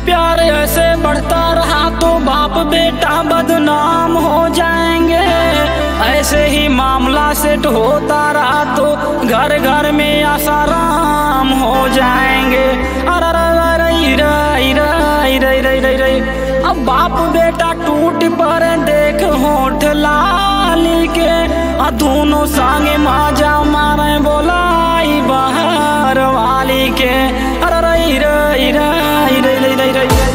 प्यार ऐसे बढ़ता रहा तो बाप बेटा बदनाम हो जाएंगे ऐसे ही मामला सेट होता रहा तो घर घर में आसाराम हो जाएंगे अरे अरे अरे अरे अरे अरे अरे अरे अब बाप बेटा टूट पर देख होठ लाली के आ दोनों संगे माजा मारे बोलाई बाहर वाली के अरे रई रई रई रई रई रई रई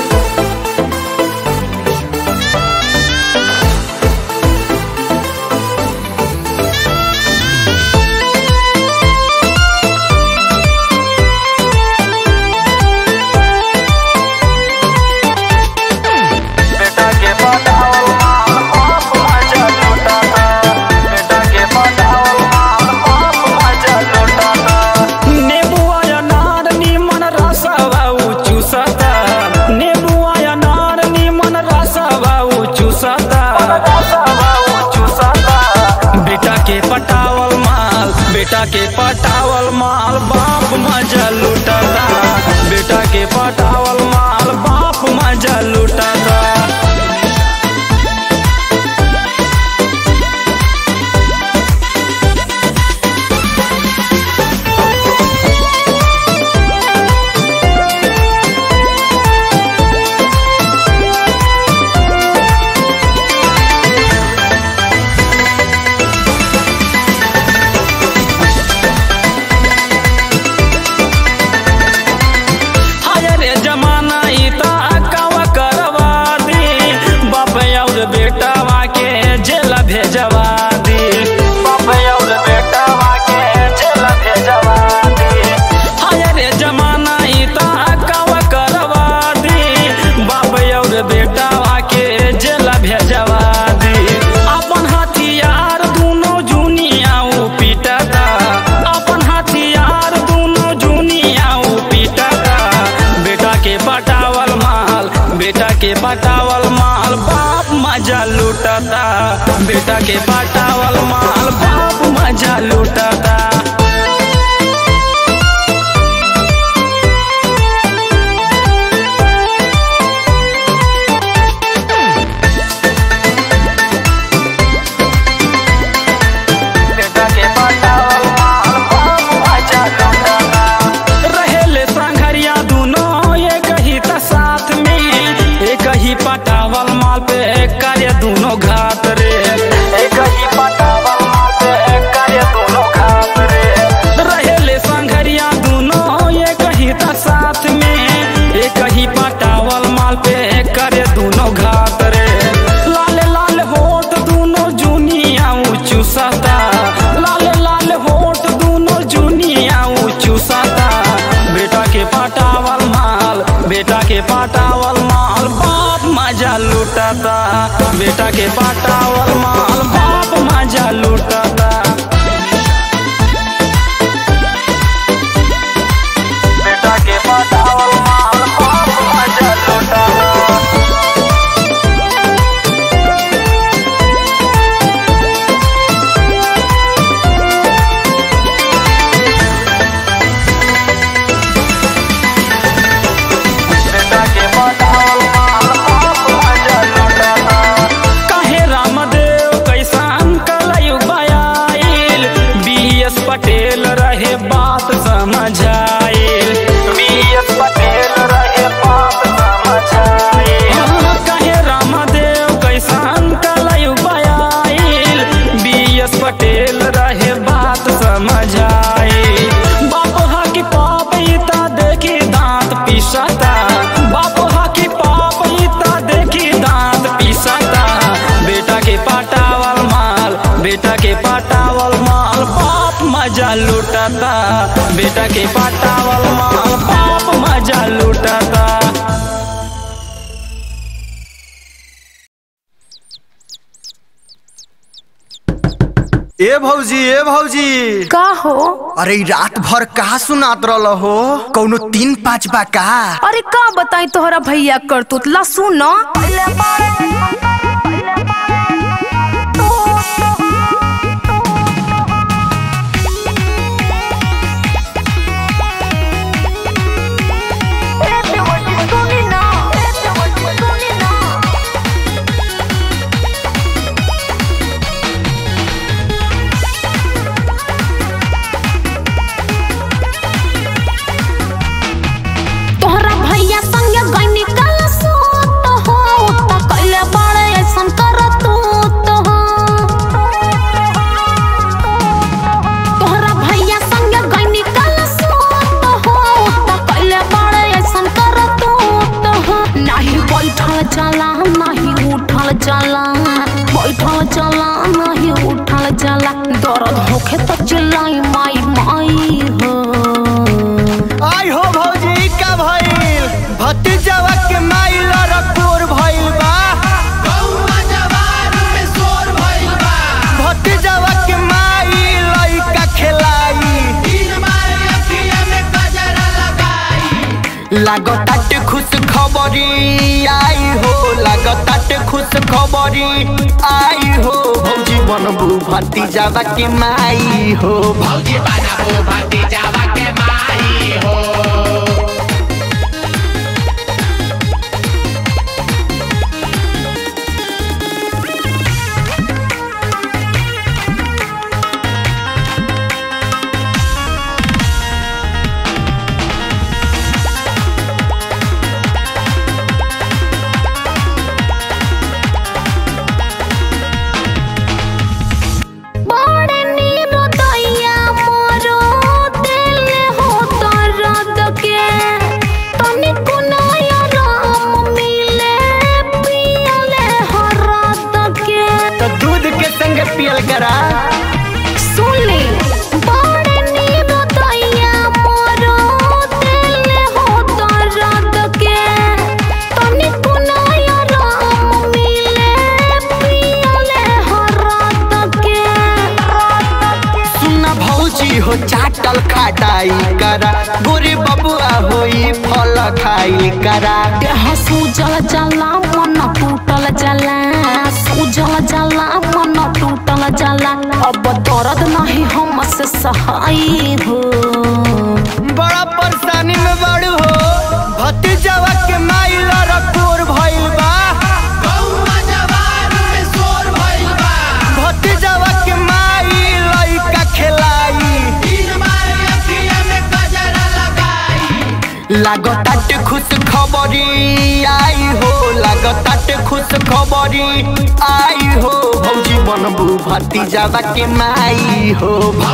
बेटा के पटावल माल बाप मजा लुटाता बेटा के पटावल माल बाप मजा लुटाता नेबुआ अनार निमन रसवा चूसता नेबुआ अनार निमन रसवा चूसता बेटा के पटावल माल बेटा के पटावल माल बाप मजा लुटाता बेटा के पटावल माल बाप मजा लुटाता रे जमाना इता कवा करवा दी बाप और बेटावा के जेल भेजवा दी बाप और बेटा वाके जेल भेजवा दी हाय रे जमाना इता कवा करवा दी बाप और बेटावा के जेल भेजवा दी अपन हथियार दोनों जुनियाऊ पीटता अपन हथियार दोनों जुनियाऊ पीटता बेटा के पटावल माल बेटा के पटावल माल बाप मजा लूटता बेटा के पटावल माल बाप मजा लूटता बेटा के पटावल माल बाप मजा लुटाता रहेले संघरिया दोनों एक ही त साथ में एक ही पटावल माल पे कार्य दोनों घात रे एक ही पटावल माल पे कार्य दोनों खात रे रहेले संघरिया दोनों एक ही त साथ में एक ही पटावल माल पे कार्य दोनों घात रे लाल लाल होठ दोनों जुनिया चूसता लाल लाल होठ दोनों जुनिया चूसता बेटा के पटावल माल बेटा के पटावल माल बाप मजा लूटता बेटा के पटावल माल बाप मजा लूटता बेटा के पटावल माल बाप मजा लुटाता बेटा के पटावल माल बाप मजा लुटाता कहे रामदेव कैसान कलयुग बयाइल बीएस पटेल रहे बात समझाइल बीएस पटेल रहे बाप समझाए हाँ, कहे रामदेव कैसान कलयुग बयाइल बीएस पटेल रहे बात समझाइल बाप हा की पाप इता देखी दांत पिसता बाप हा की पाप इता देखी दांत पिसता बेटा के पटावल माल बेटा के पटावल माल बाप मजा लूटता बेटा के पटावल माल बाप मजा लूटता ए भौजी ए भौजी का हो अरे ई रात भर कहा सुनात रहल हो कौनो तीन पाँच बा का अरे का बताई तोहरा भैया करतूत ला सुन चला बैठल चला नहीं उठल चला दर्द होखे तो चिल्लाई माई माई हो आई हो भौजी का भइल भतीजवा के माइल रकोर भइल बा भतीजवा के माइल लइका खेलाई लागताट खुश खबरी आई हो लागताट खुश खबरी आई हो भौजी बनबू भतीजवा के माई हो बड़े नीरो दैया मोरो दिल हो दर्द के तनिको नया राम मिले पियले हरद के तो दूध के संग पियल करा सुनली बड़े नीरो दैया मोरो दिल हो दर्द के तनिको नया राम मिले पियले हरद के सुना भौजी हो चाटल खाटाई करा गोरे बबुआ होई फल खाई करा देह सूजल जला मन टूटल जला सूजल जला मन टूटल जला अब दर्द नहीं हमसे सहाय हो बड़ा परेशानी में बड़ू हो भतीजवा के माइल रकोर भइल बा भतीजवा के माइल लइका खेलाई लागताट खुश खबरी आई हो लागताट खुश खबरी आई हो भौजी बनबू भतीजवा के माई हो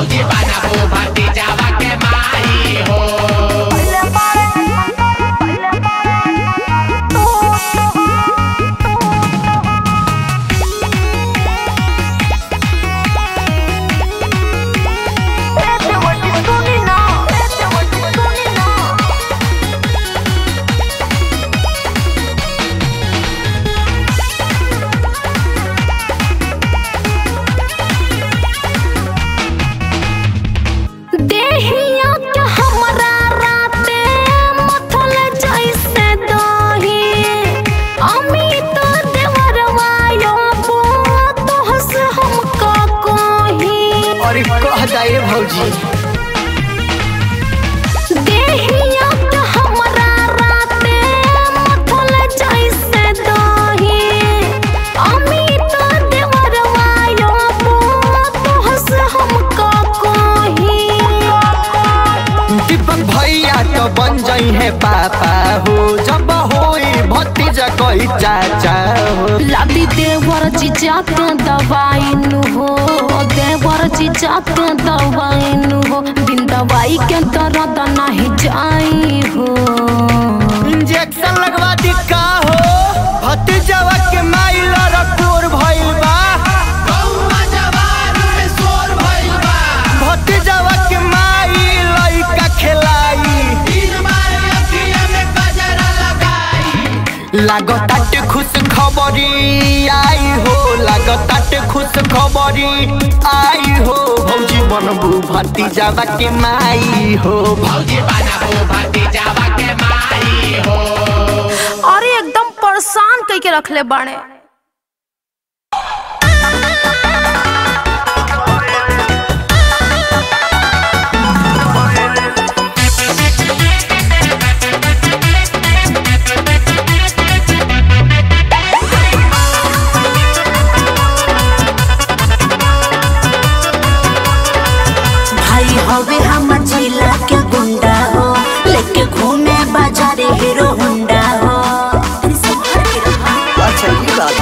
देहिया के हमरा राते मथल जैसे दही अमित देवरवा यो तोहस हम का कही और कह जाए भौजी देहिया के हमरा राते मथल जैसे दही अमित देवरवा यो तोहस हम का कही दीपक भैया तो बन जाई है पापा हो जब होई भतीजा कोई चाचा हो लादी देवर जीजा के दवाई नु हो देवर जीजा के दवाई नु हो बिन दवाई के दर्द नहीं जाई हो इंजेक्शन लगवा दी का हो भतीजवा के माइल रकोर भइल बा भतीजवा के माइल लइका खेलाई लागताट खुश खबरी आई हो लागताट खुश खबरी आई हो भौजी बनबू भतीजवा के माई हो अरे एकदम परेशान कई के रखले बाड़े भाई हवे हमर जिला के गुंडा हो लेके घूमे बाजारे हीरो हुंडा हो अच्छा ये बात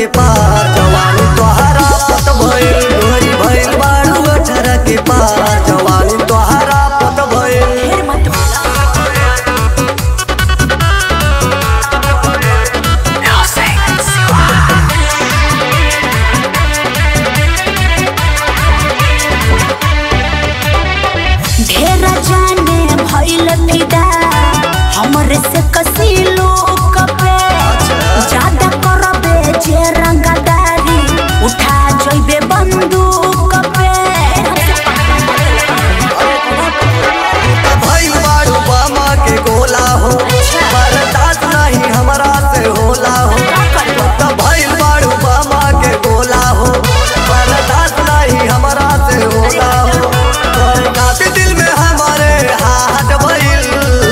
के पार जवानी तोहरा पत भइल गोरी भइल बारू अठारह के पार जवानी तोहरा पत भइल ढेर मत बोला ढेर जाने भइल फिदा हमरे से कसी लोग पे ज्यादा करबे जे रंगदारी उठा जइबे बंदूक पे भइल बारू बामा के गोला हो बर्दाश्त नहीं हमरा से होला हो त भइल बारू बामा के गोला हो बर्दाश्त नहीं हमरा से होला हो तोर काफी दिल में हमारे हाथ भइल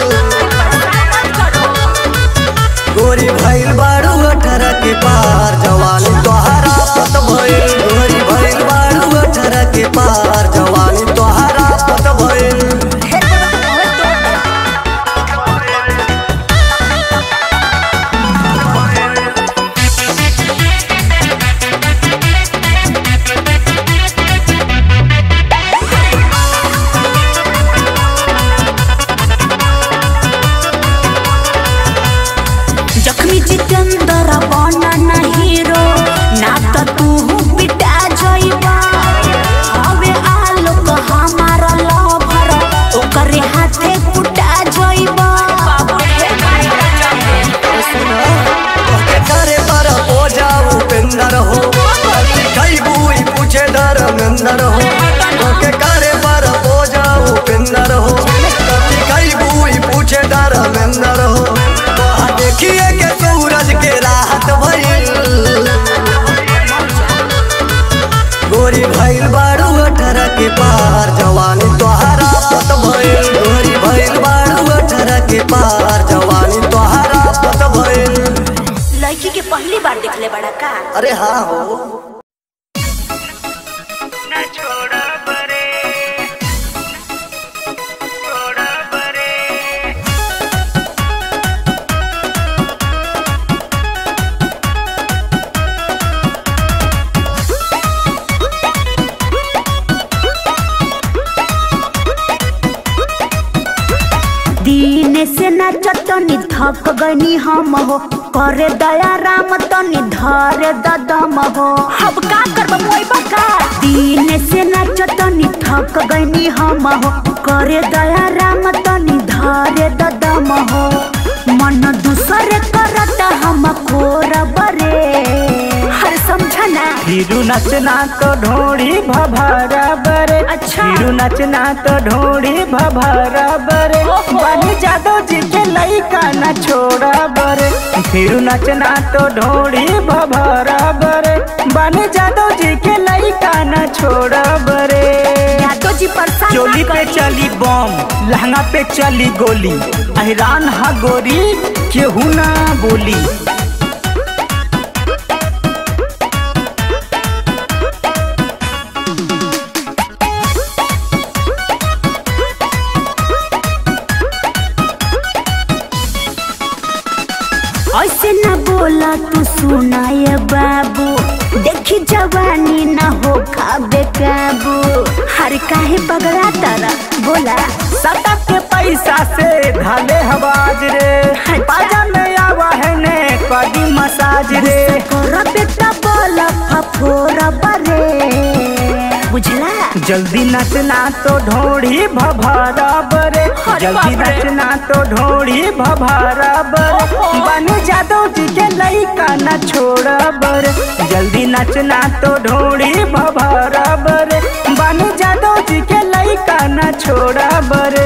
गोरी भइल बारू अठारह के पार जवानी तोहरा पत भइल गोरी भइल बारू अठारह के पार जवानी तोहरा पत भइल जखनी जितेंद्र बना ना हीरो ना तो तू पिटा जइबा हवे आलोक हमार लभर ओकरे हाथे कुटा जइबा तोके करे पर हो जाऊ पेंदर हो कई बुई पूछे धर्मेंदर हो तोके करे पर हो जाऊ पेंदर हो कई बुई पूछे धर्मेंदर हो तोहा देखिए के सूरज के राहत भइल गोरी भइल बारू अठारह के पार जवानी तोहरा पत भइल गोरी भइल बारू अठारह के पार जवानी तोहरा पत भइल लड़की के पहली बार देखले बड़ा का अरे हाँ हो दिन से नाचतनी थक गनी हम हो करे दया राम तनी धरे ददम हो अब का करब मोई बका दिन से नाचतनी थक गनी हम हो करे दया राम तनी धरे ददम हो मन दूसरे करत हम कोरब रे हर समझना हिरू नचना तो ढोड़ी भभरा बरे अच्छा। हिरू नचना तो ढोड़ी भभरा बरे बनी जादव जी के लइका न छोड़ा बरे हिरू नचना तो ढोड़ी भभरा बरे बनी जादव जी के लइका न छोड़ा बरे यादव जी परेशान चोली ना पे करी। चली बम लहंगा पे चली गोली अहिरान हा गोरी केहू ना बोली ऐसे न बोला तू सुनाए बाबू देखी जवानी न हो खाबे काबू हर काहे पगड़ा तारा बोला सटक के पैसा से धाले हवाज रे पाजा में आवा है ने कदी मसाज रे कर बेटा बोला फफोरा बरे बुझला जल्दी नचना तो ढोड़ी भभरा बरे जल्दी नचना तो ढोड़ी भभरा बरे बन जादव जी के लइका न छोड़ बरे जल्दी नचना तो ढोड़ी भभरा बरे बन जादव जी के लइका न छोड़ बरे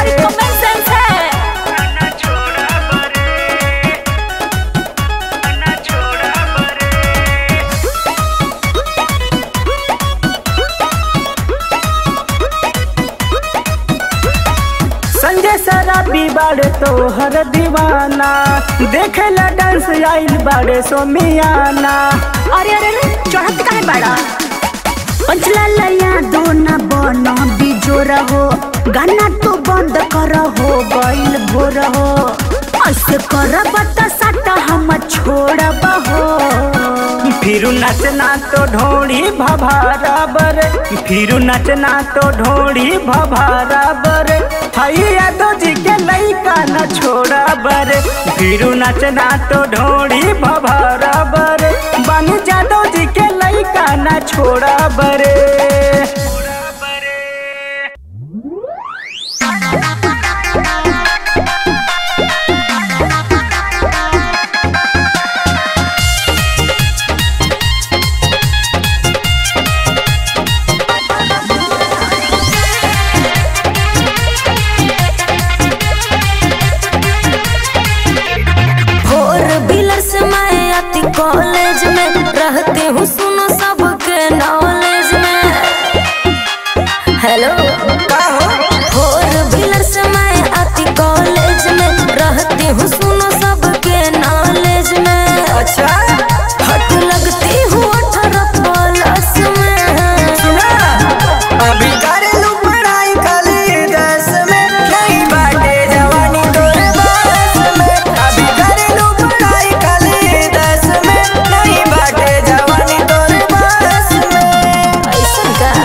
संजय शराबी बाड़े तोहर दीवाना देखेला डांस आइल बाड़े सोमियाना अरे अरे अरे चढ़त काहे बड़ा पंचला लया दो न बन बिजोर हो गाना तो बंद कर हो गइल भोर हो ऐसे कर बता सट हम छोड़ब हो फिर नचना तो ढोड़ी भभारा बर फिर नचना तो ढोड़ी भभारा बर हैया दो जी के लैका न छोड़ा बर फिर नचना तो ढोड़ी भभारा बर बन जादो जी के लैका न छोड़ा बरे फोर व्हीलर से मैं आती कॉलेज में रहती हूँ सुनो सबके नॉलेज में हेलो फोर व्हीलर से मैं आती कॉलेज में रहती हूँ सुनो सबके नॉलेज में अच्छा हट लगती हूँ अठारह प्लस में अभी करेलू पढ़ाई खाली दस में नहीं बाटे जवानी तोरे बस में अभी करेलू पढ़ाई खाली दस में नहीं बाटे जवानी तोरे बस में ऐसा का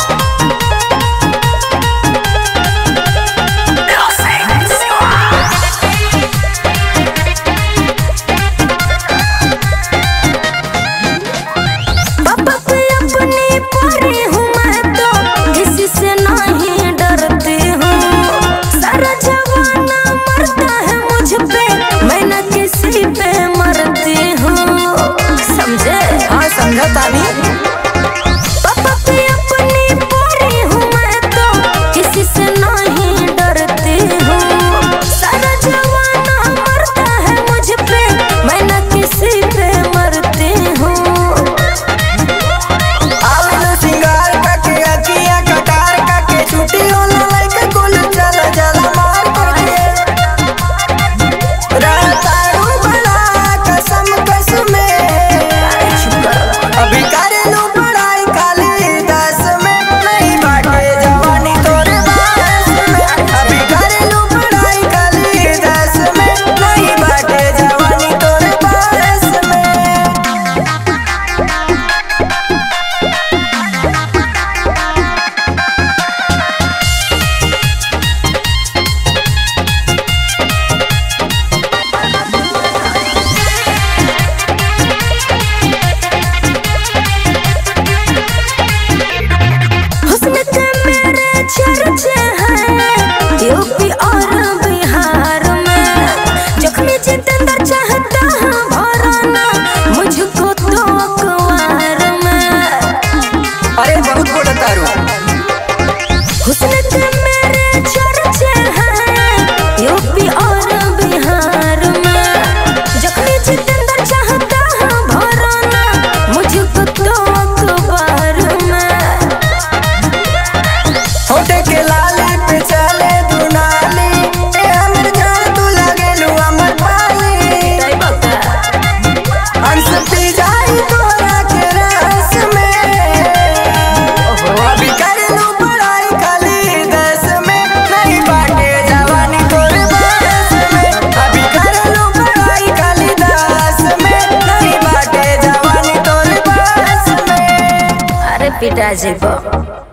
पापा पे अपनी परी हूँ मैं तो किसी से नहीं डरती हूँ सारा जमाना मरता है मुझ पे मैं न किसी पे मरती हूँ समझे हाँ समझा तानी पापा पे अपनी परी हूँ मैं तो किसी से नहीं डरती हूँ सारा जमाना मरता है मुझ पे मैं न किसी पे मरती हूँ आवेला सिंगार काके अखियां कटार काके छुट्टी होला लाइक कुल चल चल मार करके रहतारू बड़ा कसम कसमे अभी करेलू पढ़ाई खाली दस में नहीं बाटे जवानी तोरे बस में अभी करेलू पढ़ाई खाली दस में नहीं बाटे जवानी तोरे बस में हुस्न के मेरे चर्चे हैं यूपी और बिहार में जख्मी जितेंद्र चाहता है भराना मुझको तो अखबार में अरे बहुत बोला तारू हुस्न के मेरे चर्चे हैं यूपी और बिहार में जख्मी जितेंद्र चाहता है भराना मुझको तो अखबार में होटे के लाली पे चले दुनाली ए हमर जान तू लगे लू अमर पाली हंस पी जाई तोरा के रस में अभी कर लू पढ़ाई खाली दस में नहीं बाटे जवानी तोरे बस में अभी कर लू पढ़ाई खाली दस में नहीं बाटे जवानी तोरे बस में अरे पिताजी को